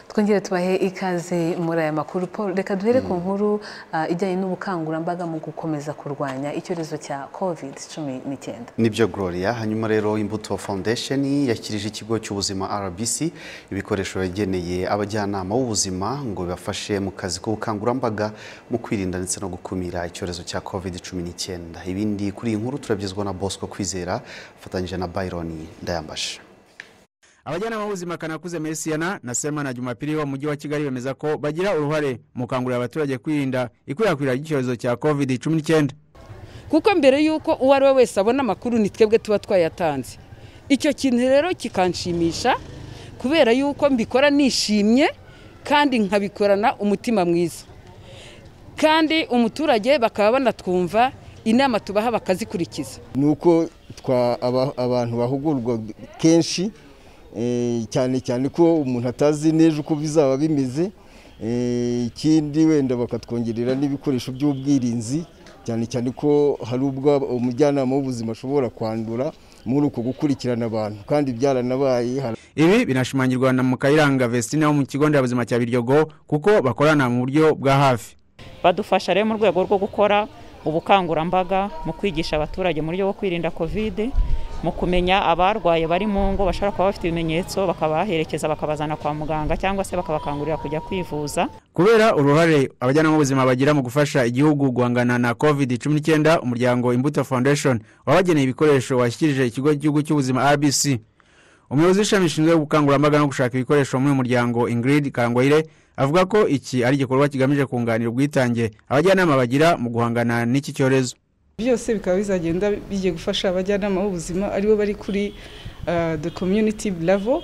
twongere tubahe ikaze muri aya makuru paul reka duhere ku nkuru ah, ijyanye n'ubukangurambaga mu gukomeza kurwanya icyorezo cya covid cumi n'icyenda nibyo gloria hanyuma rero imbuto foundation yakirije ikigo cy'ubuzima rbc ibikoresho yageneye abajyanama b'ubuzima ngo bibafashe mu kazi k'ubukangurambaga mu kwirinda ndetse no gukumira icyorezo cya covid 19 ibindi kuri iyi nkuru turabyizwa na bosco kwizera afatanyije na byron ndayambashe abajyanama b'ubuzima kanakuze merisiyana na sema na jumapili wo mu mujyi wa kigali bemeza ko bagira uruhare mu gukangurira abaturage kwirinda ikwirakwira ry'icyorezo cya covid 19 kuko mbere y'uko uwo ari we wese abona amakuru ni twebwe tuba twayatanze icyo kintu rero kikanshimisha kubera y'uko mbikora nishimye kandi nkabikorana umutima mwiza kandi umuturage bakaba banatwumva inama tubaha bakazikurikiza ni uko twa- aba- abantu bahugurwa kenshi eh, cyane cyane ko umuntu atazi neza uko bizaba bimeze eh, ikindi wenda bakatwongerera n'ibikoresho by'ubwirinzi cyane cyane ko hari ubwo umujyanama w'ubuzima ashobora kwandura muri uko gukurikirana abantu kandi byaranabaye hari ibi binashimangirwa na mukayiranga vestine wo mu kigo nderabuzima cya biryogo kuko bakorana mu buryo bwa hafi badufasha rero mu rwego rwo gukora ubukangurambaga mu kwigisha abaturage mu buryo bwo kwirinda kovide mu kumenya abarwaye bari mu ngo bashobora kuba bafite ibimenyetso bakabaherekeza bakabazana kwa muganga cyangwa se bakabakangurira kujya kwivuza kubera uruhare abajyanama b'ubuzima bagira mu gufasha igihugu guhangana na covid 19 umuryango imbuto foundation wabageneye ibikoresho washyikirije ikigo cy'igihugu cy'ubuzima rbc umuyobozi w'ishami rishinzwe ubukangurambaga no gushaka ibikoresho muri uyu muryango ingrid kangoyire avuga ko iki ari igikorwa kigamije kunganira ubwitange abajyanama bagira mu guhangana n'iki cyorezo byose bikaba bizagenda bigiye gufasha abajyanama b'ubuzima aribo bari kuri uh, the community level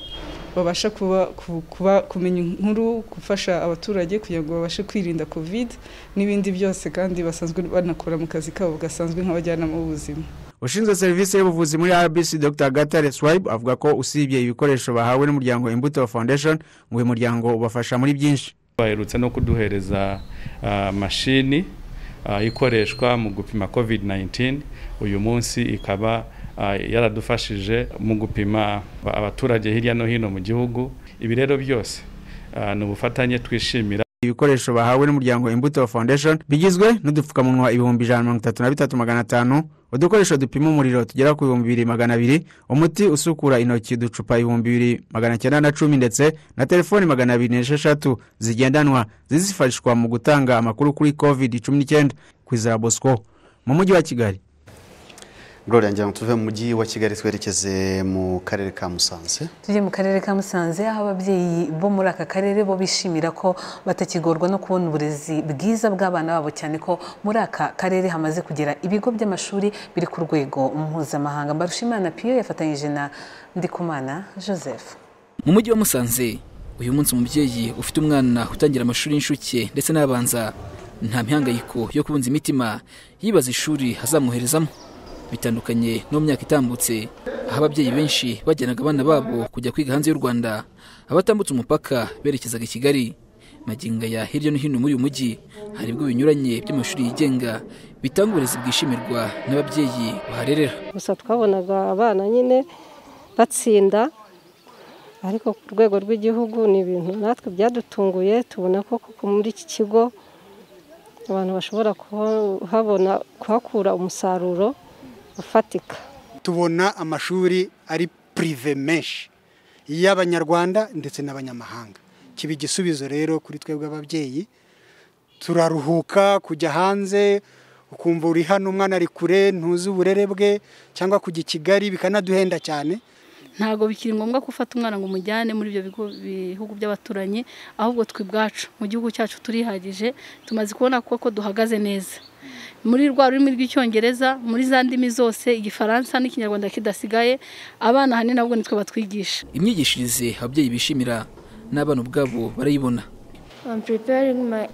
babasha kuba, ku- kuba, kumenya inkuru gufasha abaturage kugira ngo babashe kwirinda covid n'ibindi byose kandi basanzwe banakora mu kazi kabo gasanzwe nk'abajyanama b'ubuzima ushinzwe serivisi y'ubuvuzi muri rbc dr gatare swibe avuga ko usibye ibikoresho bahawe n'umuryango imbuto foundation ngo uyu muryango ubafasha muri byinshi baherutse no kuduhereza ah, mashini ah, ikoreshwa mu gupima covid-19 uyu munsi ikaba ah, yaradufashije mu gupima aba- abaturage hirya no hino mu gihugu ibi rero byose ah, ni ubufatanye twishimira ibikoresho bahawe n'umuryango imbuto foundation bigizwe n'udupfukamunwa ibihumbi ijana na mirongo itatu na bitatu magana atanu udukoresho dupima umuriro tugera ku bihumbi bibiri magana abiri umuti usukura intoki uducupa ibihumbi bibiri magana cyenda na cumi ndetse na telefoni magana abiri n'esheshatu zigendanwa zizifashishwa mu gutanga amakuru kuri covid cumi n'icyenda ku izira bosco mu mujyi wa kigali gloria ngira ngo tuve mu mujyi wa kigali twerekeze mu karere ka musanze tujye mu karere ka musanze aho ababyeyi bo muri aka karere bo bishimira ko batakigorwa no kubona uburezi bwiza bw'abana babo cyane ko muri aka karere hamaze kugera ibigo by'amashuri biri ku rwego mpuzamahanga mbarushimana piyo yafatanyije na ndikumana joseph mu mujyi wa musanze uyu munsi umubyeyi ufite umwana utangira amashuri y'incuke ndetse n'abanza nta mihangayiko yo kubunza imitima yibaza ishuri azamuherezamo bitandukanye no mu myaka itambutse aho ababyeyi benshi bajyanaga abana babo kujya kwiga hanze y'u rwanda abatambutse umupaka berekezaga i kigali maginga ya hirya no hino muri uyu mujyi hari ibigo binyuranye by'amashuri yigenga bitanga uburezi bwishimirwa n'ababyeyi baharerera gusa twabonaga abana nyine batsinda ariko ku rwego rw'igihugu ni ibintu natwe byadutunguye tubona ko koko muri iki kigo abantu bashobora kuhabona kuhakura umusaruro ufatika tubona amashuri ari pirive menshi y'abanyarwanda ndetse n'abanyamahanga kiba igisubizo rero kuri twebwe ababyeyi turaruhuka kujya hanze ukumva uri hano umwana ari kure ntuzi uburere bwe cyangwa kujya i kigali bikanaduhenda cyane ntabwo bikiri ngombwa ko ufata umwana ngo umujyane muri ibyo bigo bihugu by'abaturanyi ahubwo twe ubwacu mu gihugu cyacu turihagije tumaze kubona koko duhagaze neza muri rwa rurimi rw'icyongereza muri za ndimi zose igifaransa n'ikinyarwanda kidasigaye abana ahanini ahubwo nitwe batwigisha imyigishirize ababyeyi bishimira n'abana ubwabo barayibona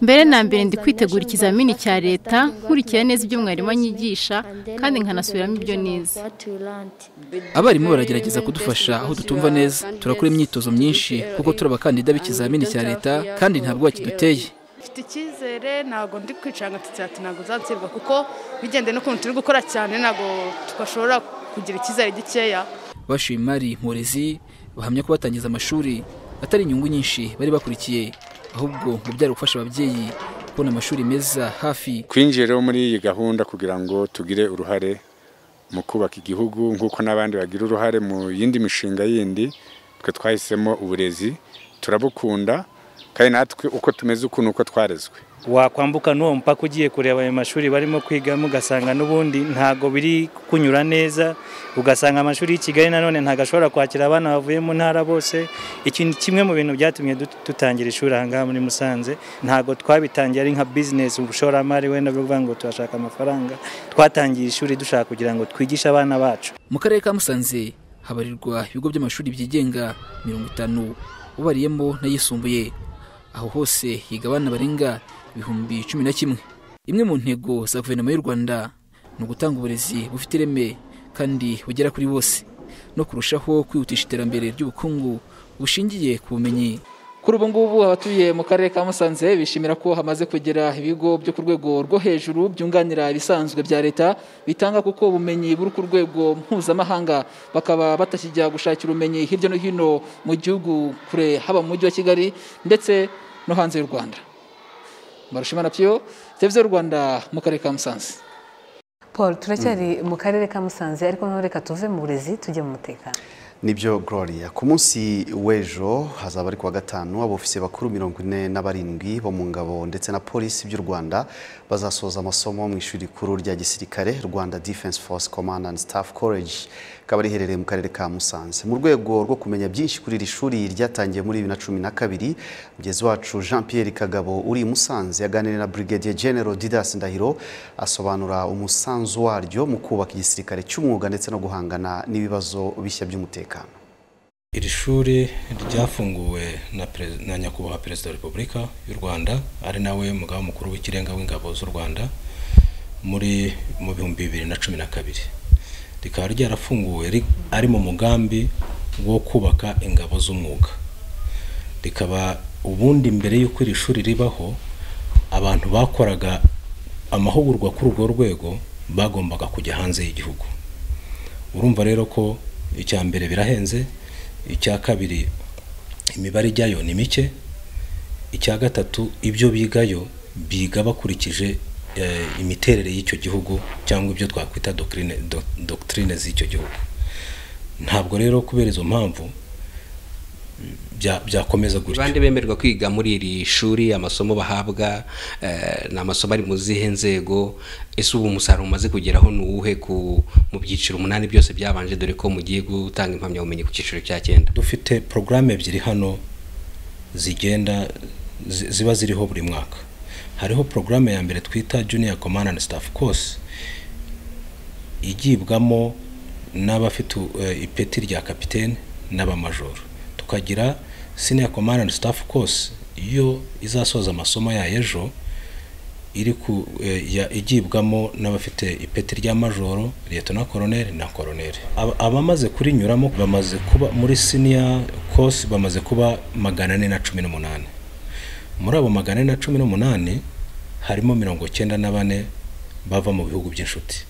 mbere na mbere ndi kwitegura ikizamini cya leta nkurikira neza ibyo mwarimu anyigisha kandi nkanasubiramo ibyo nize abarimu baragerageza kudufasha aho tutumva neza turakora imyitozo myinshi kuko turi abakandida b'ikizamini cya leta kandi ntabwo bakiduteye mfite icyizere ntabwo ndi kwicanga tutse ati ntabwo uzatsindwa kuko bigendeye n'ukuntu turi gukora cyane ntabwo twashobora kugira icyizere gikeya bashoye imari mu burezi bahamya ko batangiza amashuri atari inyungu nyinshi bari bakurikiye ahubwo ngo byari gufasha ababyeyi kubona amashuri meza hafi kwinjira rero muri iyi gahunda kugira ngo tugire uruhare mu kubaka igihugu nk'uko n'abandi bagira uruhare mu yindi mishinga yindi twe twahisemo uburezi turabukunda kandi natwe uko tumeze ukuntu uko twarezwe wakwambuka n'uwo mupaka ugiye kureba ayo mashuri barimo kwigamo ugasanga n'ubundi ntago biri kunyura neza ugasanga amashuri y'i kigali nanone ntago ashobora kwakira abana bavuye mu ntara bose ikintu kimwe mu bintu byatumye dutangira ishuri aha ngaha muri musanze ntago twabitangiye ari nka bizinesi ubushoramari wenda bwo kuvuga ngo turashaka amafaranga twatangiye ishuri dushaka kugira ngo twigishe abana bacu mu karere ka musanze habarirwa ibigo by'amashuri byigenga mirongo itanu ubariyemo n'ayisumbuye aho hose higa abana barenga ibihumbi cumi na kimwe imwe mu ntego za guverinoma y'u rwanda ni ugutanga uburezi bufite ireme kandi bugera kuri bose no kurushaho kwihutisha iterambere ry'ubukungu bushingiye ku bumenyi kuri ubu ngubu abatuye mu karere ka musanze bishimira ko hamaze kugera ibigo byo ku rwego rwo hejuru byunganira ibisanzwe bya leta bitanga kuko ubumenyi buri ku rwego mpuzamahanga bakaba batakijya gushakira ubumenyi hirya no hino mu gihugu kure haba mu mujyi wa kigali ndetse no hanze y'u rwanda marushimana piyo televiziyo rwanda mu karere ka musanze paul turacyari mu karere ka musanze ariko noneho reka tuve mu burezi tujye mu mutekano nibyo gloria ku munsi w'ejo hazaba ari kuwa gatanu abofisiye bakuru mirongo ine na barindwi bo mu ngabo ndetse na polisi by'u rwanda bazasoza amasomo mu ishuri rikuru rya gisirikare rwanda defense force command and staff college rikaba riherereye mu karere ka musanze mu rwego rwo kumenya byinshi kuri iri shuri ryatangiye muri bibiri na cumi na kabiri mugenzi wacu jean pierre kagabo uri i musanze yaganiriye na brigadier general didas ndahiro asobanura umusanzu waryo mu kubaka igisirikare cy'umwuga ndetse no guhangana n'ibibazo bishya by'umutekano iri shuri ryafunguwe na nyakubahwa perezida wa repubulika y'u rwanda ari nawe mugabo mukuru w'ikirenga w'ingabo z'u rwanda muri mu bihumbi bibiri na cumi na kabiri rikaba ryarafunguwe ari mu mugambi wo kubaka ingabo z'umwuga rikaba ubundi mbere y'uko iri shuri ribaho abantu bakoraga amahugurwa kuri urwo rwego bagombaga kujya hanze y'igihugu urumva rero ko icya mbere birahenze icya kabiri imibare ijyayo ni mike icya gatatu ibyo bigayo biga bakurikije imiterere y'icyo gihugu cyangwa ibyo twakwita dogitirine z'icyo gihugu ntabwo rero kubera izo mpamvu byakomeza gutyo abandi bemerwa kwiga muri iri shuri amasomo bahabwa ni amasomo ari mu zihe nzego ese ubu umusaruro umaze kugeraho ni uwuhe mu byiciro umunani byose byabanje dore ko mugiye gutanga impamyabumenyi ku cyiciro cya cyenda dufite porogaramu ebyiri hano zigenda ziba ziriho buri mwaka hariho porogaramu ya mbere twita junior command and staff course igibwamo n'abafite ipeti rya kapitene n'abamajoro tukagira senior command and staff course iyo izasoza amasomo yayo ejo iri igibwamo n'abafite ipeti rya majoro leta na koroneri na koroneri abamaze kurinyuramo bamaze kuba muri senior course bamaze kuba magana ane na cumi n'umunani muri abo magana ane na cumi n'umunani harimo mirongo icyenda na bane bava mu bihugu by'inshuti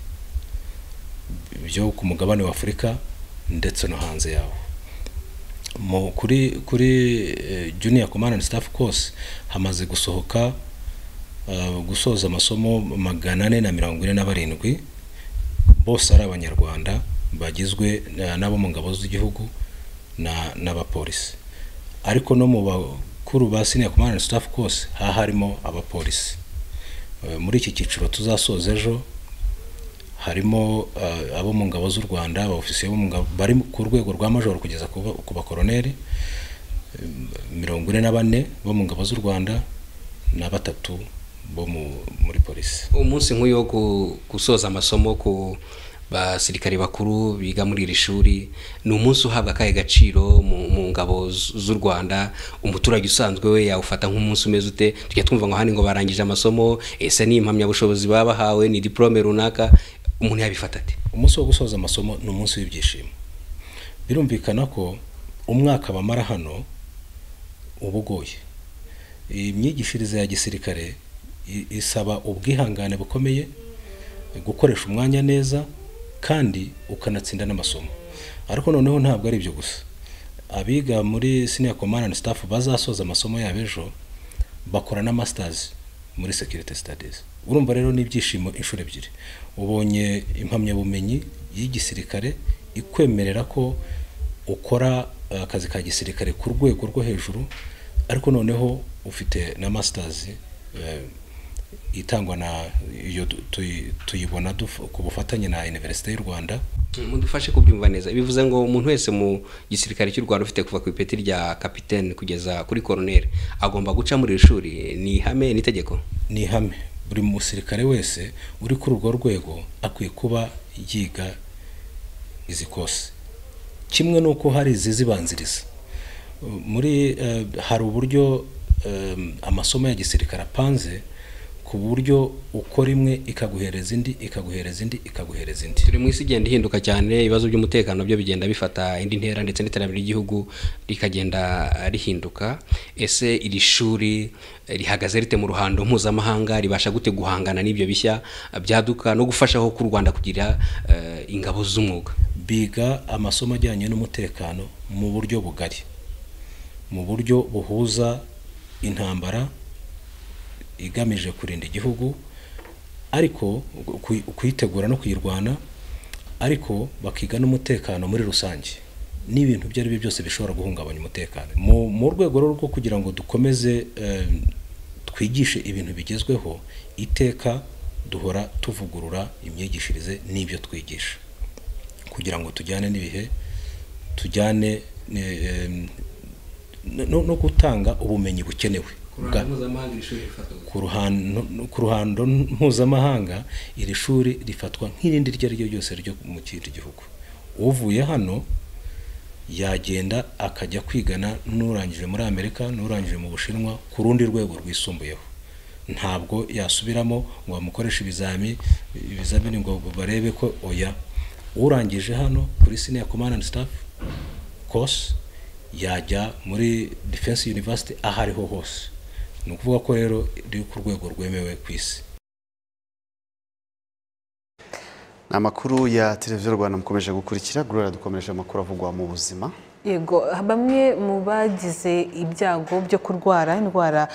byo ku mugabane wa afurika ndetse no hanze yawo mu kuri kuri junior command and staff course hamaze gusohoka gusoza amasomo magana ane na mirongo ine na barindwi bose ari abanyarwanda bagizwe n'abo mu ngabo z'igihugu n'abapolisi ariko no mu bakuru ba senior command and staff course haba harimo abapolisi muri iki cyiciro tuzasoza ejo harimo abo mu ngabo z'u rwanda abofisiye bari ku rwego rwa majoro kugeza ku bakoroneri mirongo ine na bane bo mu ngabo z'u rwanda na batatu bo muri polisi umunsi nk'uyu wo gusoza amasomo ku basirikare bakuru biga muri iri shuri ni umunsi uhabwa akahe gaciro mu ngabo z'u rwanda umuturage usanzwe we yawufata nk'umunsi umeze ute tujya twumva ngo hano ngo barangije amasomo ese ni impamyabushobozi baba bahawe ni diporome runaka umuntu yabifata ati umunsi wo gusoza amasomo ni umunsi w'ibyishimo birumvikana ko umwaka bamara hano uba ugoye imyigishirize ya gisirikare isaba ubwihangane bukomeye gukoresha umwanya neza kandi ukanatsinda n'amasomo ariko noneho ntabwo ari ibyo gusa abiga muri senior command and staff bazasoza amasomo yabo ejo bakora na masters muri security studies urumva rero n'ibyishimo inshuro ebyiri ubonye impamyabumenyi y'igisirikare ikwemerera ko ukora uh, akazi ka gisirikare ku rwego rwo hejuru ariko noneho ufite na masters uh, itangwa na iyo tuyibona ku bufatanye na iniverisite y'u rwanda mudufashe kubyumva neza bivuze ngo umuntu wese mu gisirikare cy'u rwanda ufite kuva ku ipeti rya kapitene kugeza kuri koroneri agomba guca muri iri shuri ni ihame n'itegeko ni ihame buri musirikare wese uri kuri urwo rwego akwiye kuba yiga izi kose kimwe n'uko hari izizibanziriza muri hari uburyo amasomo ya gisirikare apanze ku buryo ukora imwe ikaguhereza indi ikaguhereza indi ikaguhereza indi turi mu isi igenda ihinduka cyane ibibazo by'umutekano byo bigenda bifata indi ntera ndetse n'iterambere ry'igihugu rikagenda rihinduka ese iri shuri rihagaze rite mu ruhando mpuzamahanga ribasha gute guhangana n'ibyo bishya byaduka no gufashaho k'u rwanda kugira uh, ingabo z'umwuga biga amasomo ajyanye n'umutekano mu buryo bugari mu buryo buhuza intambara igamije kurinda igihugu ariko kuyitegura no kuyirwana ariko bakiga n'umutekano muri rusange n'ibintu ibyo ari byo byose bishobora guhungabanya umutekano mu rwego rwo kugira ngo dukomeze twigishe ibintu bigezweho iteka duhora tuvugurura imyigishirize n'ibyo twigisha kugira ngo tujyane n'ibihe tujyane no gutanga ubumenyi bukenewe ku ruhando mpuzamahanga iri shuri rifatwa nk'irindi iryo ari ryo ryose ryo mu kindi gihugu uvuye hano yagenda akajya kwigana n'urangije muri amerika n'urangije mu bushinwa ku rundi rwego rwisumbuyeho ntabwo yasubiramo ngo bamukoreshe ibizami ibizamini ngo barebe ko oya urangije hano kuri siniya command and staff course yajya muri defense university aho ariho hose ni ukuvuga ko rero riri ku rwego rwemewe ku isi ni amakuru ya televiziyo rwanda mukomeje gukurikira gorora dukomeje amakuru avugwa mu buzima yego bamwe mu bagize ibyago byo kurwara indwara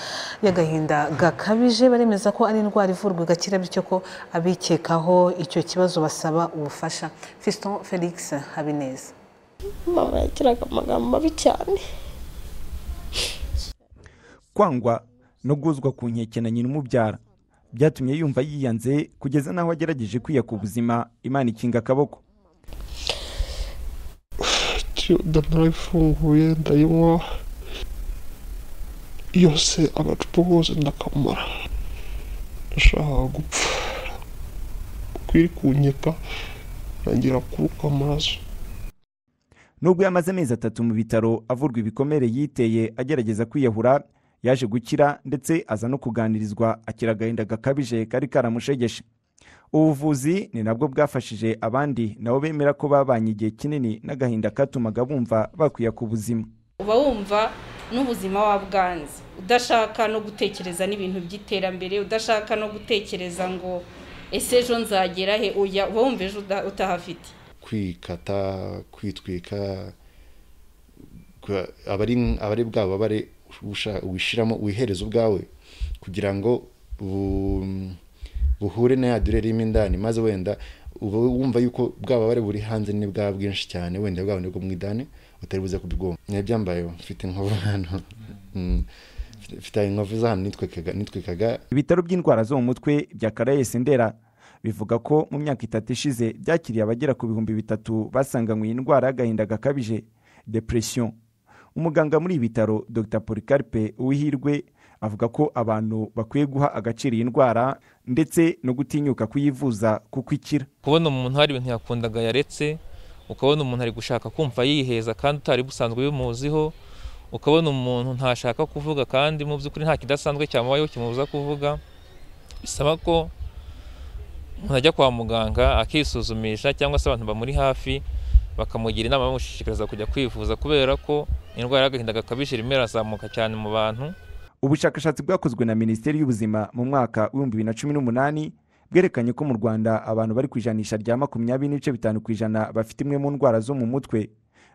y'agahinda gakabije baremeza ko ari indwara ivurwa igakira bityo ko abikekaho icyo kibazo basaba ubufasha fiston felix habineza mama yagiraga amagambo mabi cyane kwangwa no guzwa ku nkeke na nyina umubyara byatumye yumva yiyanze kugeza n'aho agerageje kwiyaka ubuzima imana ikinga akaboko nda narayifunguye ndayinywa yose agacupa kose ndakamara ndashaka gupfa kwiri kunyeka ntangira kuruka amaraso nubwo yamaze amezi atatu mu bitaro avurwa ibikomere yiteye agerageza kwiyahura yaje gukira ndetse aza no kuganirizwa akira agahinda gakabije kari karamushegeshe ubuvuzi ni nabwo bwafashije abandi nabo bemera ko babanye igihe kinini n'agahinda katumaga bumva bakwiye ku buzima uba wumva n'ubuzima wabwanze udashaka no gutekereza n'ibintu by'iterambere udashaka no gutekereza ngo ese ejo nzagera he uya uba wumva ejo utahafite kwikata kwitwika aba ari bwaba bare wishyiramo wihereza ubwawe kugira ngo buhure na ya durere irimo indani maze wenda uba wumva yuko bwaba bari buri hanze ni bwa bwinshi cyane wenda bwaba nibwo mu idani utari buze kubwumva ntibyambayeho mfite inkovu hano mfite inkovu z'ahantu nitwikaga ibitaro by'indwara zo mu mutwe bya karayesi ndera bivuga ko mu myaka itatu ishize byakiriye abagera ku bihumbi bitatu basanganywe iyi ndwara y'agahinda gakabije depression umuganga muri ibi bitaro dr polycarpe uwihirwe avuga ko abantu bakwiye guha agaciro iyi ndwara ndetse no gutinyuka kuyivuza kuko ikira kubona umuntu hari ibintu yakundaga yaretse ukabona umuntu ari gushaka kumva yiheza kandi utari busanzwe bimuziho ukabona umuntu ntashaka kuvuga kandi mu by'ukuri nta kidasanzwe cyamubayeho kimubuza kuvuga bisaba ko umuntu ajya kwa muganga akisuzumisha cyangwa se abantu bamuri hafi bakamugira inama bamushishikariza kujya kwivuza kubera ko indwara y'agahinda gakabije irimo irazamuka cyane mu bantu ubushakashatsi bwakozwe na minisiteri y'ubuzima mu mwaka w'ibihumbi bibiri na cumi n'umunani bwerekanye ko mu rwanda abantu bari ku ijanisha rya makumyabiri n'ibice bitanu ku ijana bafite imwe mu ndwara zo mu mutwe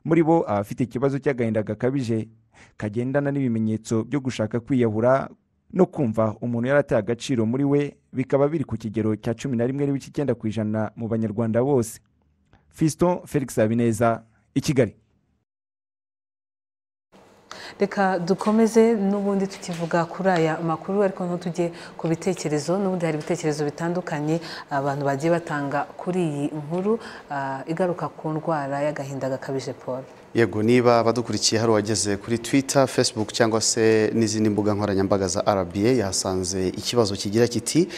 muri bo abafite ikibazo cy'agahinda gakabije kagendana n'ibimenyetso byo gushaka kwiyahura no kumva umuntu yarataye agaciro muri we bikaba biri ku kigero cya cumi na rimwe n'ibice icyenda ku ijana mu banyarwanda bose fiston felix habineza i kigali reka dukomeze n'ubundi tukivuga kuri aya makuru ariko ntutujye ku bitekerezo n'ubundi hari ibitekerezo bitandukanye abantu bagiye batanga kuri iyi nkuru ah, igaruka ku ndwara y'agahinda gakabije paul yego niba abadukurikiye hari uwageze kuri twitter facebook cyangwa se n'izindi mbuga nkoranyambaga za rba yahasanze ikibazo kigira kiti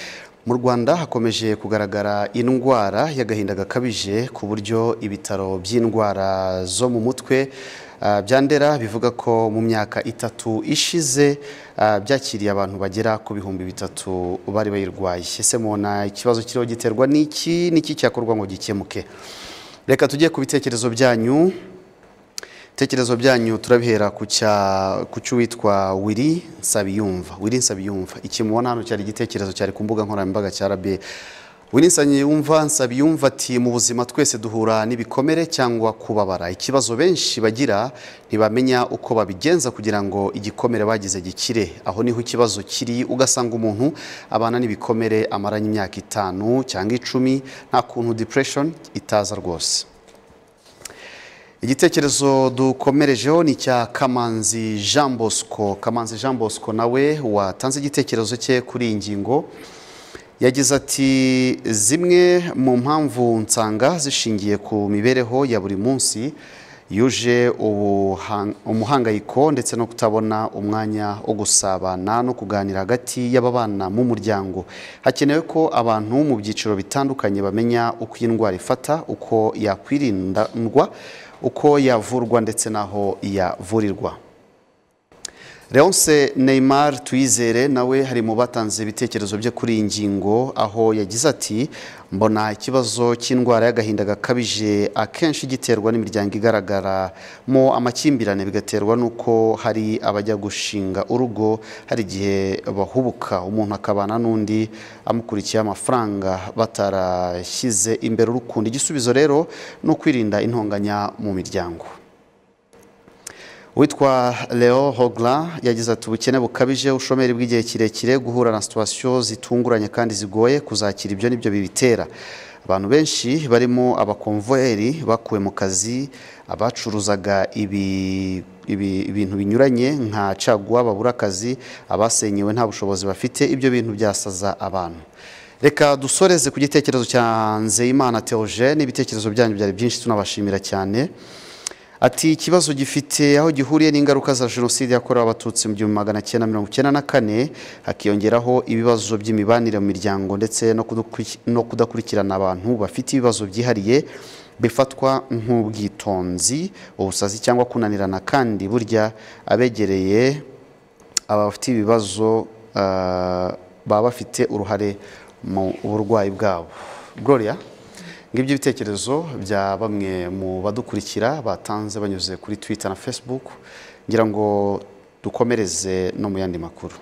mu rwanda hakomeje kugaragara indwara y'agahinda gakabije ku buryo ibitaro by'indwara zo mu mutwe ah, bya ndera bivuga ko mu myaka itatu ishize ah, byakiriye abantu bagera ku bihumbi bitatu bari bayirwaye ese mubona ikibazo kiriho giterwa n'iki n'iki cyakorwa ngo gikemuke reka tujye ku bitekerezo byanyu ibitekerezo byanyu turabihera ku cya- ku cy'uwitwa wiri nsabiyumva wiri nsabiyumva iki mubona hano cyari igitekerezo cyari ku mbuga nkoranyambaga cya rabe wiri nsabiyumva nsabiyumva ati mu buzima twese duhura n'ibikomere cyangwa kubabara ikibazo benshi bagira ntibamenya uko babigenza kugira ngo igikomere bagize gikire aho niho ikibazo kiri ugasanga umuntu abana n'ibikomere amaranye imyaka itanu cyangwa icumi nta kuntu depression itaza rwose igitekerezo dukomerejeho ni icya kamanzi jean bosco kamanzi jean bosco nawe watanze igitekerezo cye kuri iyi ngingo yagize ati zimwe mu mpamvu nsanga zishingiye ku mibereho ya buri munsi yuje ubuha- umuhangayiko ndetse no kutabona umwanya wo gusabana no kuganira hagati y'ababana mu muryango hakenewe ko abantu mu byiciro bitandukanye bamenya uko iyi ndwara ifata uko yakwirindwa uko yavurwa ndetse n'aho yavurirwa Leonce Neymar Tuyizere nawe hari mu batanze ibitekerezo bye kuri iyi ngingo aho yagize ati mbona ikibazo cy'indwara y'agahinda gakabije akenshi giterwa n'imiryango igaragaramo amakimbirane bigaterwa n'uko hari abajya gushinga urugo hari igihe bahubuka umuntu akabana n'undi amukurikiye amafaranga batarashyize imbere urukundo igisubizo rero ni ukwirinda intonganya mu miryango witwa leo hogla yagize ati ubukene bukabije ushomeri bw'igihe kirekire guhura na situwasiyo zitunguranye kandi zigoye kuzakira ibyo nibyo bibitera abantu benshi barimo abakomveri bakuwe mu kazi abacuruzaga ibi- ibi- ibintu binyuranye nka caguwa babura akazi abasenyewe nta bushobozi bafite ibyo bintu byasaza abantu reka dusoreze ku gitekerezo cya nzeyimana teogene ibitekerezo byanyu byari byinshi tunabashimira cyane Ati ikibazo gifite aho gihuriye n'ingaruka za jenoside yakorewe abatutsi mu gihumbi magana cyenda mirongo icyenda na kane hakiyongeraho ibibazo by'imibanire mu miryango ndetse no kudakwi- no kudakurikirana abantu bafite ibibazo byihariye bifatwa nk'ubwitonzi ubusazi cyangwa kunanirana kandi burya abegereye aba bafite ibibazo ah, baba bafite uruhare mu burwayi bwabo gloria ngibyo ibitekerezo bya bamwe mu badukurikira batanze banyuze kuri twitter na facebook ngira ngo dukomereze no mu yandi makuru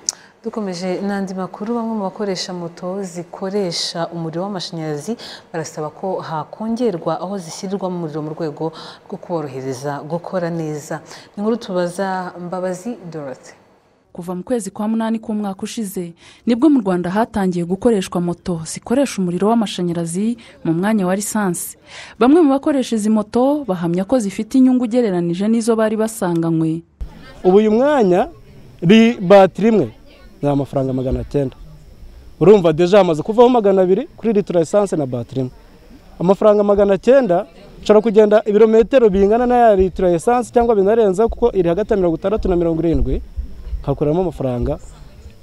dukomeje n'andi makuru bamwe mu bakoresha moto zikoresha umuriro w'amashanyarazi barasaba ko hakongerwa aho zishyirirwamo umuriro mu rwego rwo kuborohereza gukora neza ni inkuru tubaza mbabazi dorothe kuva mu kwezi kwa munani k'umwaka ushize nibwo mu rwanda hatangiye gukoreshwa moto zikoresha umuriro w'amashanyarazi mu mwanya wa lisansi bamwe mu bakoresha izi moto bahamya ko zifite inyungu ugereranije n'izo bari basanganywe ubu uyu mwanya ri batiri imwe ni amafaranga magana cyenda urumva deja hamaze kuvaho magana abiri kuri litiro esanse na batiri imwe amafaranga magana cyenda ushobora kugenda ibirometero bingana n'aya litiro esanse cyangwa binarenza kuko iri hagati ya mirongo itandatu na mirongo irindwi hakuramo amafaranga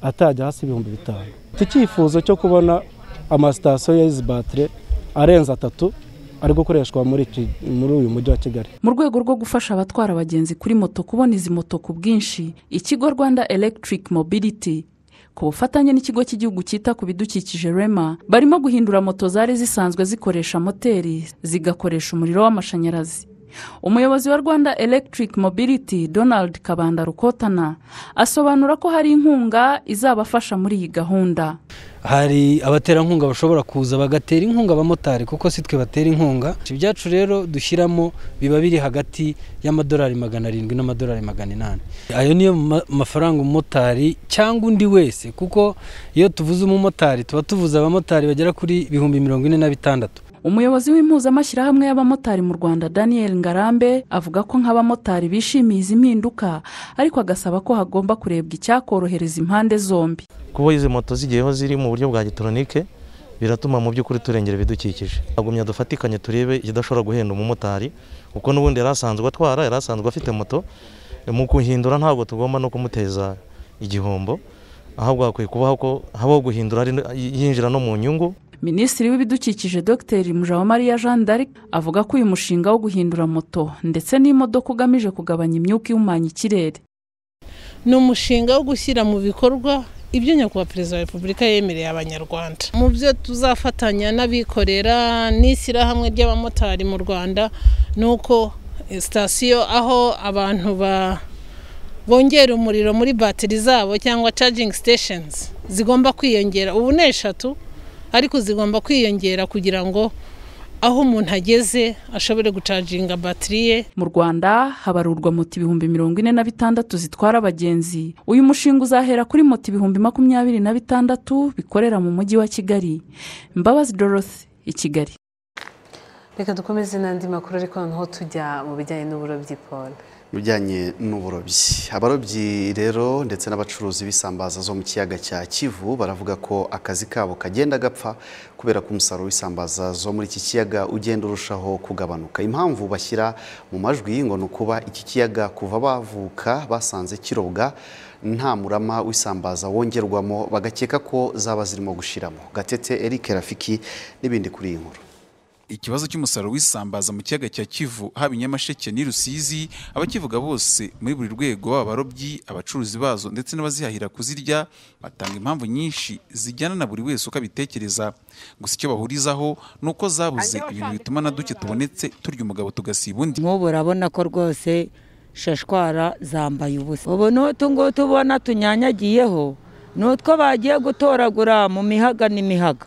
atajya hasi ibihumbi bitanu iki cyifuzo cyo kubona amasitasiyo ya izi batire arenze atatu ari gukoreshwa muri iki- muri uyu mujyi wa kigali mu rwego rwo gufasha abatwara abagenzi kuri moto kubona izi moto ku bwinshi ikigo rwanda electric mobility ku bufatanye n'ikigo cy'igihugu cyita ku bidukikije rema barimo guhindura moto zari zisanzwe zikoresha moteri zigakoresha umuriro w'amashanyarazi umuyobozi wa rwanda electric mobility donald kabanda rukotana asobanura ko hari inkunga izabafasha muri iyi gahunda hari abaterankunga bashobora kuza bagatera inkunga abamotari kuko si twe batera inkunga ibyacu rero dushyiramo biba biri hagati y'amadolari magana arindwi n'amadolari magana inani ayo niyo mafaranga umumotari cyangwa undi wese kuko iyo tuvuze umumotari tuba tuvuze abamotari bagera kuri ibihumbi mirongo ine na bitandatu umuyobozi w'impuzamashyirahamwe y'abamotari mu rwanda daniel ngarambe avuga ko nk'abamotari bishimiye izi mpinduka ariko agasaba ko hagomba kurebwa icyakorohereza impande zombi kuba izi moto zigiyeho ziri mu buryo bwa gitoronike biratuma mu by'ukuri turengera ibidukikije agumya dufatikanye turebe ikidashobora guhenda umumotari kuko n'ubundi yari asanzwe atwara yari asanzwe afite moto mu kuhindura ntabwo tugomba no kumuteza igihombo ahubwo hakwiye kubaho ko habaho guhindura yinjira no mu nyungu minisitiri w'ibidukikije dr mujawamariya jeanne d'arc avuga ko uyu mushinga wo guhindura moto ndetse n'imodoka ugamije kugabanya imyuka ihumanya ikirere ni umushinga wo gushyira mu bikorwa ibyo nyakubahwa perezida wa repubulika yemereye abanyarwanda mu byo tuzafatanya n'abikorera n'ishyirahamwe ry'abamotari mu rwanda ni uko sitasiyo aho abantu ba bongera umuriro muri batiri zabo cyangwa cajingi siteshenizi zigomba kwiyongera ubu ni eshatu ariko zigomba kwiyongera kugira ngo aho umuntu ageze ashobore gucaginga batiri ye mu rwanda habarurwa moto ibihumbi mirongo ine na bitandatu zitwara abagenzi uyu mushinga uzahera kuri moto ibihumbi makumyabiri na bitandatu bikorera mu mujyi wa kigali mbabazi dorothy i kigali reka dukomeze n'andi makuru ariko noneho tujya mu bijyanye n'uburobyi paul bijyanye n'uburobyi abarobyi rero ndetse n'abacuruzi b'isambaza zo mu kiyaga cya kivu baravuga ko akazi kabo kagenda gapfa kubera ko umusaruro w'isambaza zo muri iki kiyaga ugenda urushaho kugabanuka impamvu bashyira mu majwi ngo ni ukuba iki kiyaga kuva bavuka basanze kirobwa nta murama w'isambaza wongerwamo bagakeka ko zaba zirimo gushiramo gatete eric rafiki n'ibindi kuri iyi nkuru ikibazo cy'umusaruro w'isambaza mu kiyaga cya kivu haba i nyamasheke n'i rusizi abakivuga bose muri buri rwego baba abarobyi abacuruzi bazo ndetse n'abazihahira kuzirya batanga impamvu nyinshi zijyana na buri wese uko abitekereza gusa icyo bahurizaho ni uko zabuze ibintu bituma na duke tubonetse turya umugabo tugasiba undi nk'ubu urabona ko rwose shashwara zambaye ubusa ubu n'utungutu ubona tunyanyagiyeho ni utwo bagiye gutoragura mu mihaga n'imihaga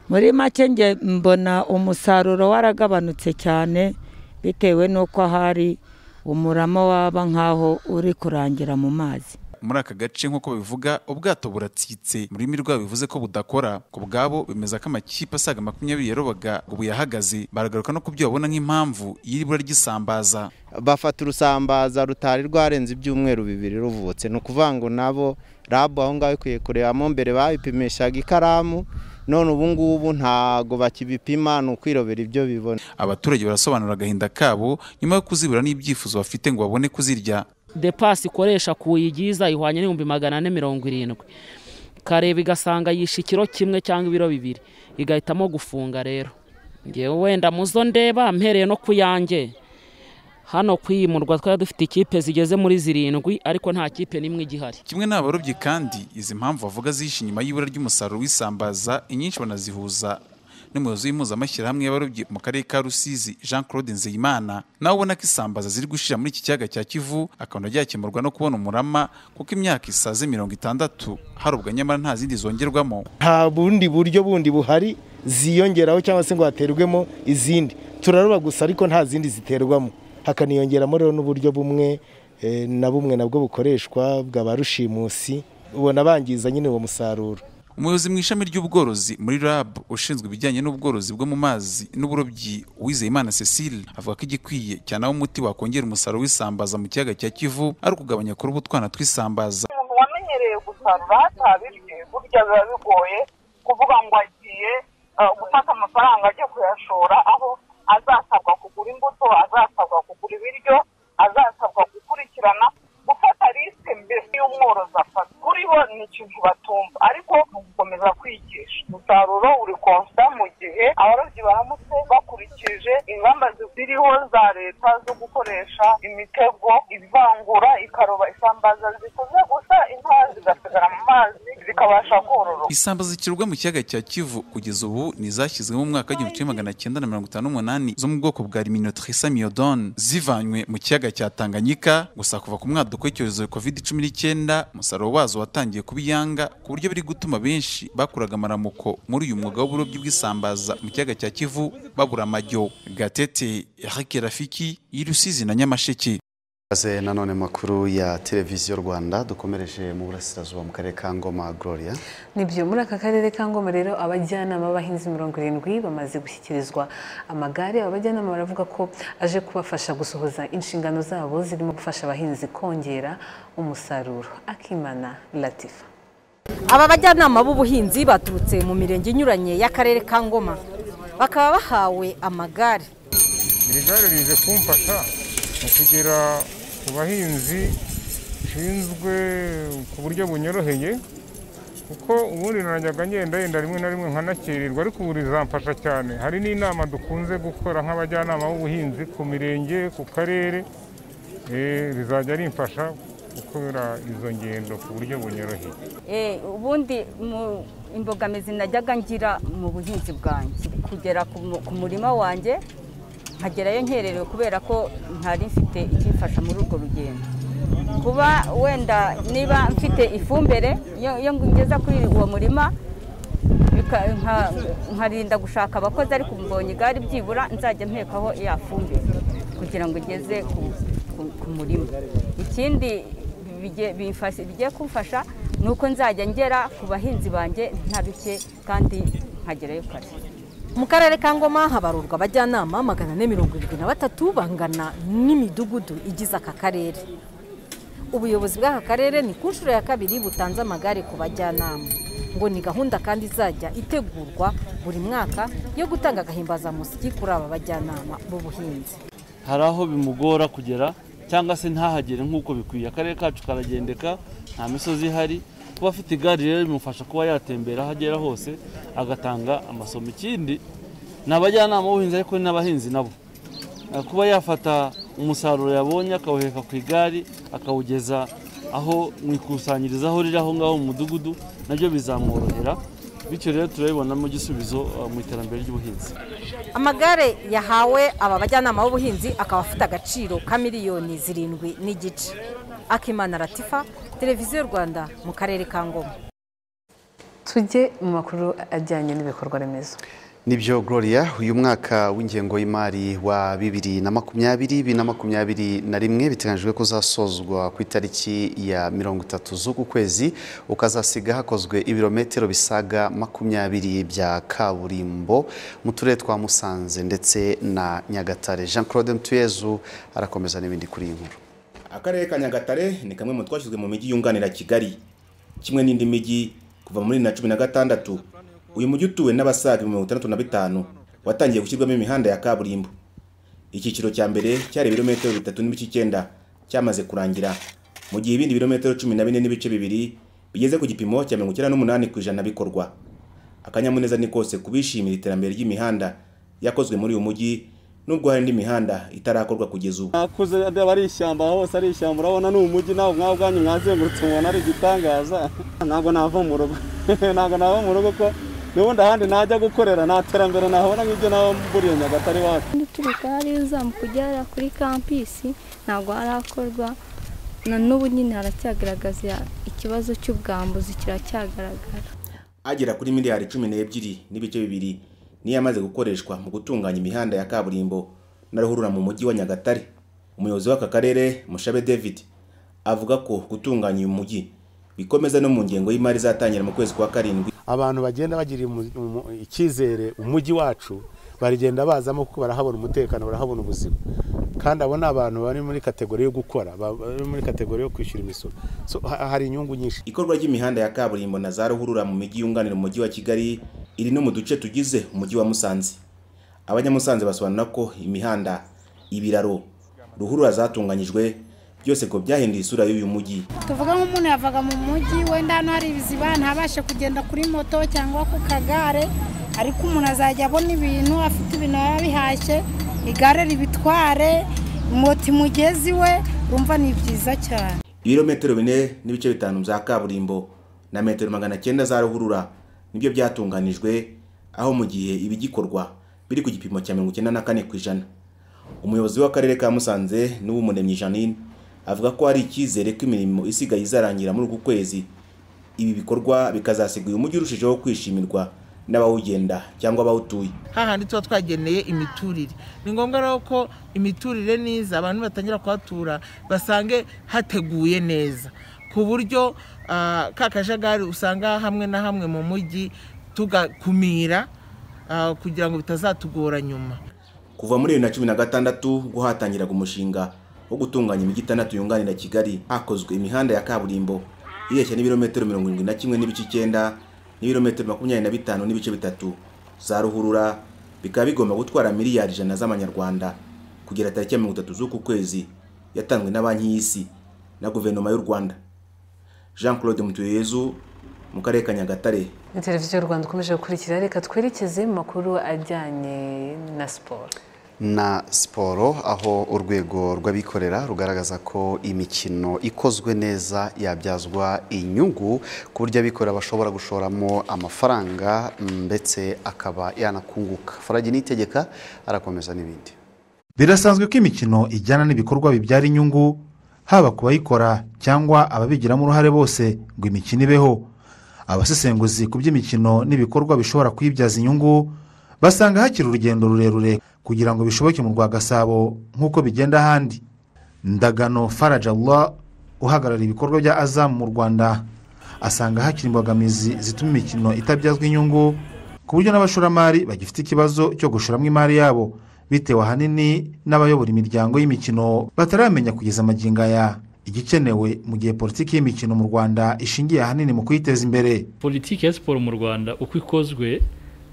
muri make njye mbona umusaruro waragabanutse cyane bitewe n'uko hari umurama waba nk'aho uri kurangira mu mazi muri aka gace nk'uko babivuga ubwato buratsitse mu rurimi rwabo bivuze ko budakora ku bwabo bemeza ko amakipe asaga makumyabiri yarobaga ubu yahagaze baragaruka no ku byo babona nk'impamvu y'ibura ry'isambaza bafata urusambaza rutari rwarenze ibyumweru bibiri ruvutse ni ukuvuga ngo nabo rabu aho ngaho ikwiye kurebamo mbere babipimishaga ikaramu none ubu ngubu ntago bakibipima ni ukwirobera ibyo bibona abaturage barasobanura agahinda kabo nyuma yo kuzibura n'ibyifuzo bafite ngo babone kuzirya depasi ikoresha kuyigiza ihwanye n'ibihumbi magana ane mirongo irindwi kareba igasanga yishe ikiro kimwe cyangwa ibiro bibiri igahitamo gufunga rero ngewe wenda muzo ndeba mpereye no ku yanjye hano kwimurwa twari dufite ikipe zigeze muri zirindwi ariko nta kipe n'imwe igihari kimwe n'abarobyi kandi izi mpamvu bavuga zishe inyuma y'ibura ry'umusaruro w'isambaza inyinshi banazihuza n'umuyobozi w'impuzamashyirahamwe y'abarobyi mu karere ka rusizi jean claude nzeyimana nawe ubona ko isambaza ziri gushira muri iki kiyaga cya kivu akabona ryakemurwa no kubona umurama kuko imyaka isaze mirongo itandatu harobwa nyamara nta zindi zongerwamo nta bundi buryo bundi buhari ziyongeraho cyangwa se ngo haterwemo izindi turaroba gusa ariko nta zindi ziterwamo hakaniyongeramo rero n'uburyo bumwe na bumwe nabwo bukoreshwa bwa ba rushimusi ubona bangiza nyine uwo musaruro umuyobozi mu ishami ry'ubworozi muri rab ushinzwe ibijyanye n'ubworozi bwo mu mazi n'uburobyi uwizeyimana cecile avuga ko igikwiye cyane aho umuti wakongera umusaruro w'isambaza mu kiyaga cya kivu ari ukugabanya kuri utwana tw'isambaza umuntu wamenyereye gusarura atabirye burya biba bigoye kuvuga ngo agiye gufata amafaranga agiye kuyashora aho azasabwa kugura imbuto azasabwa kugura ibiryo azasabwa gukurikirana gufata risike mbere y'umworozi afata kuri bo ni ikintu batumva ariko ni ugukomeza kwigisha umusaruro uri konsa mu gihe abarobyi baramutse bakurikije ingamba ziriho za leta zo gukoresha imitego ivangura ikaroba isambaza zikoze gusa intoya zigasigara mu mazi zikaba bakabasha kororoka isambaza zikirwa mu kiyaga cya kivu kugeza ubu ni izashyizwemo mu mwaka w'igihumbi kimwe magana cyenda na mirongo itanu n'umunani zo mu bwoko bwa riminotrisa miyodone zivanywe mu kiyaga cya tanganyika gusa kuva ku mwaduko w'icyorezo covid cumi n'icyenda umusaruro wazo watangiye kuba iyanga ku buryo biri gutuma benshi bakuraga amaramuko muri uyu mwuga w'uburobyi bw'isambaza mu kiyaga cya kivu babura amajyo gatete Eric rafiki y'i rusizi na nyamasheke Kaze nanone makuru ya televiziyo Rwanda dukomereje mu burasirazuba mu karere ka Ngoma Gloria nibyo muri aka karere ka ngoma rero abajyanama b'abahinzi mirongo irindwi bamaze gushyikirizwa amagare aba bajyanama baravuga ko aje kubafasha gusohoza inshingano zabo zirimo gufasha abahinzi kongera umusaruro akimana latifa aba bajyanama b'ubuhinzi baturutse mu mirenge inyuranye y'akarere ka ngoma bakaba bahawe amagare iri gare rize kumfasha mu kugera ku bahinzi nshinzwe ku buryo bunyoroheye kuko ubundi nanjyaga ngenda yenda rimwe na rimwe nkanakererwa ariko ubu rizamfasha cyane hari n'inama dukunze gukora nk'abajyanama b'ubuhinzi ku mirenge ku karere eh, rizajya rimfasha gukora izo ngendo ku buryo bunyoroheye Eh, ubundi mu imbogamizi najyaga ngira mu buhinzi bwanjye kugera ku mu- ku murima wanjye nkagerayo nkererewe kubera ko ntari mfite ikimfasha muri urwo rugendo kuba wenda niba mfite ifumbire iyo iyo ngeza kuri uwo murima bika- nka- nkarinda gushaka abakozi ariko mbonye igare byibura nzajya mpekaho ya fumbire kugira ngo igeze ku- ku- ku murima ikindi bige- bimfasha- bigiye kumfasha ni uko nzajya ngera ku bahinzi banjye nta bike kandi nkagerayo kare mu karere ka ngoma habarurwa abajyanama magana ane mirongo irindwi na batatu bangana n'imidugudu igize aka karere ubuyobozi bw'aka karere ni ku nshuro ya kabiri butanze amagare ku bajyanama ngo ni gahunda kandi izajya itegurwa buri mwaka yo gutanga agahimbazamusyi kuri aba bajyanama b'ubuhinzi hari aho bimugora kugera cyangwa se ntahagere nk'uko bikwiye akarere kacu karagendeka nta misozi ihari kuba afite igare rero bimufasha kuba yatembera aho agera hose agatanga amasomo ikindi ni abajyanama b'ubuhinzi ariko ni n'abahinzi nabo Eh, kuba yafata umusaruro yabonye akawuheka ku igare akawugeza aho mu ikusanyiriza aho riri aho ngaho mu mudugudu nabyo bizamworohera bityo rero turabibonamo igisubizo eh, mu iterambere ry'ubuhinzi amagare yahawe aba bajyanama b'ubuhinzi akaba afite agaciro ka miliyoni zirindwi n'igice akimana ratifa televiziyo rwanda mu karere ka ngoma tujye mu makuru ajyanye n'ibikorwa remezo Nibyo Gloria uyu mwaka w'ingengo y'imari wa bibiri na makumyabiri bibiri na makumyabiri na rimwe biteganyijwe ko uzasozwa ku itariki ya mirongo itatu z'uku kwezi ukazasiga hakozwe ibirometero bisaga makumyabiri bya kaburimbo mu turere twa Musanze ndetse na Nyagatare Jean Claude Mutuyezu arakomeza n'ibindi kuri iyi nkuru akarere ka nyagatare ni kamwe mu twashyizwe mu mijyi yunganira kigali kimwe n'indi mijyi kuva muri na cumi na gatandatu uyu mujyi utuwe n'abasaga mirongo itandatu na bitanu watangiye gushyirwamo imihanda ya kaburimbo icyiciro cya mbere cyari ibirometero bitatu n'ibice icyenda cyamaze kurangira mu gihe ibindi birometero cumi na bine n'ibice bibiri bigeze ku gipimo cya mirongo icyenda n'umunani ku ijana bikorwa akanyamuneza ni kose kubishimira iterambere ry'imihanda yakozwe muri uyu mujyi nubwo hari indi mihanda itarakorwa kugeza ubu nakuze aba ari ishyamba hose ari ishyamba urabona ni umujyi nawe mwawe ubwanyu mwazengurutse mubona ari igitangaza ntabwo nava mu rugo ntabwo nava mu rugo ko n'ubundi ahandi najya gukorera nta terambere nahabona nk'ibyo naba mburiye nyagatare iwacu duturuka hariya uzamuka ugera kuri kampisi ntabwo harakorwa na n'ubu nyine haracyagaragaza ikibazo cy'ubwambuzi kiracyagaragara agera kuri miliyari cumi n'ebyiri n'ibice bibiri niyo yamaze gukoreshwa mu gutunganya imihanda ya kaburimbo na ruhurura mu mujyi wa nyagatare umuyobozi w'aka karere mushabe david avuga ko gutunganya uyu mujyi bikomeza no mu ngengo y'imari izatangira mu kwezi kwa karindwi abantu bagenda bagirira umu- umu- icyizere umujyi wacu baragenda bazamo kuko barahabona umutekano barahabona ubuzima kandi abo ni abantu bari muri kategori yo gukora ba- bari muri kategori yo kwishyura imisoro so, ha- hari inyungu nyinshi ikorwa ry'imihanda ya kaburimbo na za ruhurura mu mijyi yunganira umujyi wa kigali iri no mu duce tugize umujyi wa musanze abanyamusanze basobanura ko imihanda ibiraro ruhurura zatunganyijwe byose ngo byahinduye isura y'uyu mujyi tuvuga nk'umuntu yavaga mu mujyi wenda hano hari ibiziba ntabashe kugenda kuri moto cyangwa ku kagare ariko umuntu azajya abona ibintu afite ibintu yaba bihashye igare ribitware moto imugeze iwe urumva ni byiza cyane ibirometero bine n'ibice bitanu bya kaburimbo na metero magana cyenda za ruhurura nibyo byatunganijwe aho mu gihe ibigikorwa biri ku gipimo cya mirongo icyenda na kane ku ijana umuyobozi w'akarere ka musanze n'uw'umuremyi janine avuga ko hari icyizere ko imirimo isigaye izarangira muri uku kwezi ibi bikorwa bikazasiga uyu mujyi urushijeho kwishimirwa n'abawugenda cyangwa abawutuye hahandi tuba twageneye imiturire ni ngombwa rero ko imiturire n'iza abantu batangira kuhatura basange hateguye neza ku buryo ah, ka kajagari usanga hamwe na hamwe mu mujyi tugakumira ah, kugira ngo bitazatugora nyuma kuva muri bibiri na cumi na gatandatu ubwo hatangiraga umushinga wo gutunganya imijyi itandatu yunganira kigali hakozwe imihanda ya kaburimbo ireshya n'ibirometero mirongo irindwi na kimwe n'ibice icyenda n'ibirometero makumyabiri na bitanu n'ibice bitatu za ruhurura bikaba bigomba gutwara miliyari ijana z'amanyarwanda kugera tariki ya mirongo itatu z'uku kwezi yatanzwe na banki y'isi na guverinoma y'u rwanda jean claude mutuyezu mu karere ka nyagatare ni televiziyo y'u rwanda ukomeje gukurikira reka twerekeze mu makuru ajyanye na siporo na siporo aho urwego rw'abikorera rugaragaza ko imikino ikozwe neza yabyazwa inyungu ku buryo abikorera bashobora gushoramo amafaranga ndetse akaba yanakunguka farage nitegeka arakomeza n'ibindi birasanzwe ko imikino ijyana n'ibikorwa bibyara inyungu haba ku bayikora cyangwa ababigiramo uruhare bose ngo imikino ibeho abasesenguzi ku by'imikino n'ibikorwa bishobora kuyibyaza inyungu basanga hakiri urugendo rurerure kugira ngo bishoboke mu rwa gasabo nk'uko bigenda ahandi ndagano farajallah uhagarariye ibikorwa bya azamu mu rwanda asanga hakiri imbogamizi zituma imikino itabyazwa inyungu ku buryo n'abashoramari bagifite ikibazo cyo gushoramo imari yabo bitewe ahanini n'abayobora imiryango y'imikino bataramenya kugeza amagingo aya igikenewe mu gihe politiki y'imikino mu rwanda ishingiye ahanini mu kuyiteza imbere politiki ya siporo mu rwanda uko ikozwe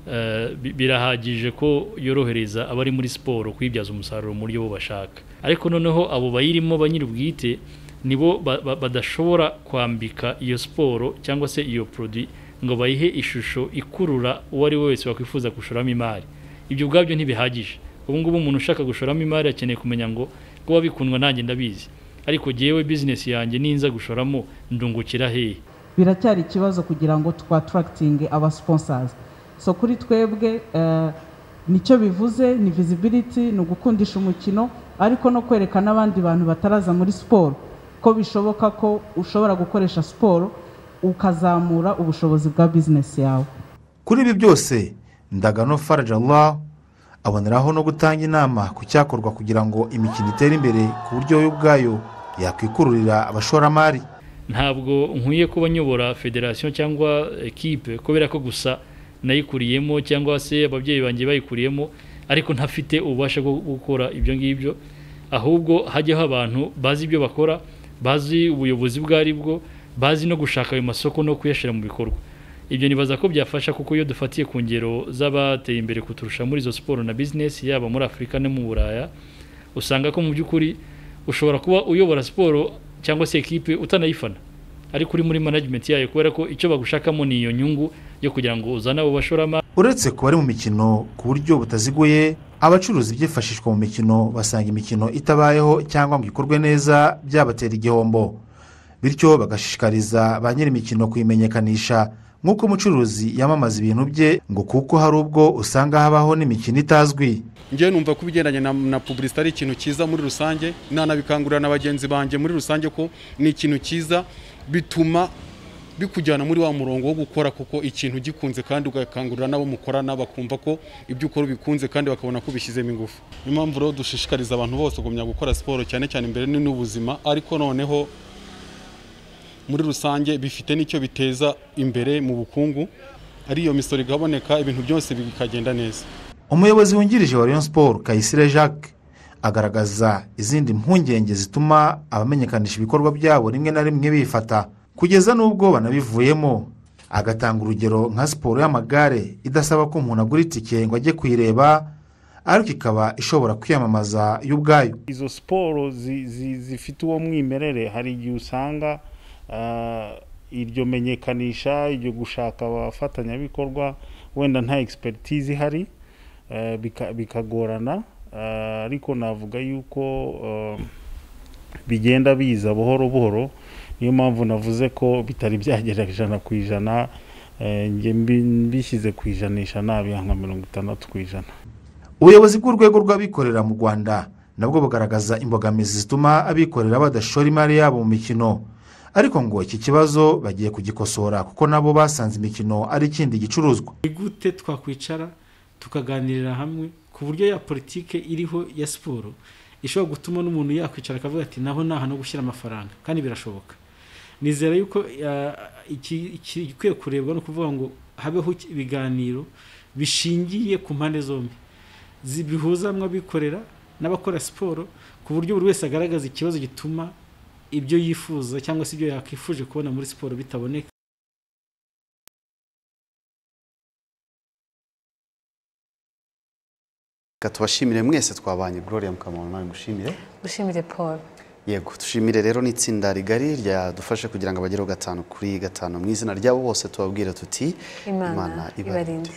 eh, bi- birahagije ko yorohereza abari muri siporo kuyibyaza umusaruro mu buryo bo bashaka ariko noneho abo bayirimo ba nyir'ubwite nibo ba- ba- badashobora kwambika iyo siporo cyangwa se iyo produit ngo bayihe ishusho ikurura uwo ari we wese wakwifuza gushoramo imari ibyo ubwabyo ntibihagije ubu ngubu umuntu ushaka gushoramo imari akeneye kumenya ngo ko wabikundwa nanjye ndabizi ariko jyewe bizinesi yanjye ninza gushoramo ndungukira hehe biracyari ikibazo kugira ngo twatarakitinge aba siponsazi so kuri twebwe eh, nicyo bivuze ni visibility ni ugukundisha umukino ariko no kwereka n'abandi bantu bataraza muri siporo ko bishoboka ko ushobora gukoresha siporo ukazamura ubushobozi bwa bizinesi yawe kuri ibi byose ndagano farajallah aboneraho no gutanga inama ku cyakorwa kugira ngo imikino itere imbere ku buryo yo ubwayo yakwikururira abashoramari ntabwo nkwiye kuba nyobora federasiyo cyangwa ekipe kubera ko gusa nayikuriyemo cyangwa se ababyeyi banjye bayikuriyemo ariko ntafite ububasha bwo gukora ibyo ngibyo ahubwo hajyaho abantu bazi ibyo bakora bazi ubuyobozi bwo ari bwo bazi no gushaka ayo masoko no kuyashyira mu bikorwa ibyo nibaza ko byafasha kuko iyo dufatiye ku ngero z'abateye imbere kuturusha muri izo siporo na bizinesi yaba muri afurika no mu buraya usanga ko mu by'ukuri ushobora kuba uyobora siporo cyangwa se ekipe utanayifana ariko uri muri manajimenti yayo kubera ko icyo bagushakamo ni iyo nyungu yo kugira ngo uzane abo bashoramari uretse ku bari mu mikino ku buryo butaziguye abacuruza ibyifashishwa mu mikino basanga imikino itabayeho cyangwa ngo ikorwe neza byabatera igihombo bityo bagashishikariza ba nyir'imikino kuyimenyekanisha nk'uko umucuruzi yamamaza ibintu bye ngo kuko hari ubwo usanga habaho n'imikino itazwi ngewe numva ko ibigendanye na, na publicity ari ikintu cyiza muri rusange nanabikangurira na bagenzi banjye muri rusange ko ni ikintu cyiza bituma bikujyana muri wa murongo wo gukora kuko ikintu ugikunze kandi ugakangurira n'abo mukorana bakumva ko ibyo ukora ubikunze kandi bakabona ko ubishyizemo ingufu niyo mpamvu rero dushishikariza abantu bose kugumya gukora siporo cyane cyane imbere ni n'ubuzima ariko noneho muri rusange bifite n'icyo biteza imbere mu bukungu ariyo misoro igaboneka ibintu byose bikagenda neza umuyobozi wungirije wa rayon siporo kayisire jacques agaragaza izindi mpungenge zituma abamenyekanisha ibikorwa byabo rimwe na rimwe bifata kugeza n'ubwo banabivuyemo agatanga urugero nka siporo y'amagare idasaba ko umuntu agura itike ngo ajye kuyireba ariko ikaba ishobora kwiyamamaza yo ubwayo izo siporo zi- zi- zifite uwo mwimerere hari igihe usanga ah, iryo menyekanisha iryo gushaka abafatanyabikorwa wenda nta egisipegitizi ihari eh, bika- bikagorana ah, ariko navuga yuko eh, bigenda biza buhoro buhoro niyo mpamvu navuze ko bitari byagera ijana ku ijana eh, njye mbi- mbishyize ku ijanisha nabiha nka mirongo itandatu ku ijana ubuyobozi bw'urwego rw'abikorera mu rwanda nabwo bugaragaza imbogamizi zituma abikorera badashora imari yabo mu mikino ariko ngo iki kibazo bagiye kugikosora kuko nabo basanze imikino ari ikindi gicuruzwa ni gute twakwicara tukaganirira hamwe ku buryo ya politike iriho ya siporo ishobora gutuma n'umuntu yakwicara akavuga ati naho ni ahantu ho gushyira amafaranga kandi birashoboka nizera yuko eh, iki- iki- igikwiye kurebwa no kuvuga ngo habeho iki- ibiganiro bishingiye ku mpande zombi zi- bihuza hamwe abikorera n'abakora siporo ku buryo buri wese agaragaza ikibazo gituma ibyo yifuza cyangwa se ibyo yakwifuje kubona muri siporo bitaboneka reka tubashimire mwese twabanye gloria mukamana nawe ngushimire gushimire paul yego dushimire rero n'itsinda rigari ryadufashe kugira ngo abagereho gatanu kuri gatanu mu izina ryabo bose tubabwire tuti imana ibarinde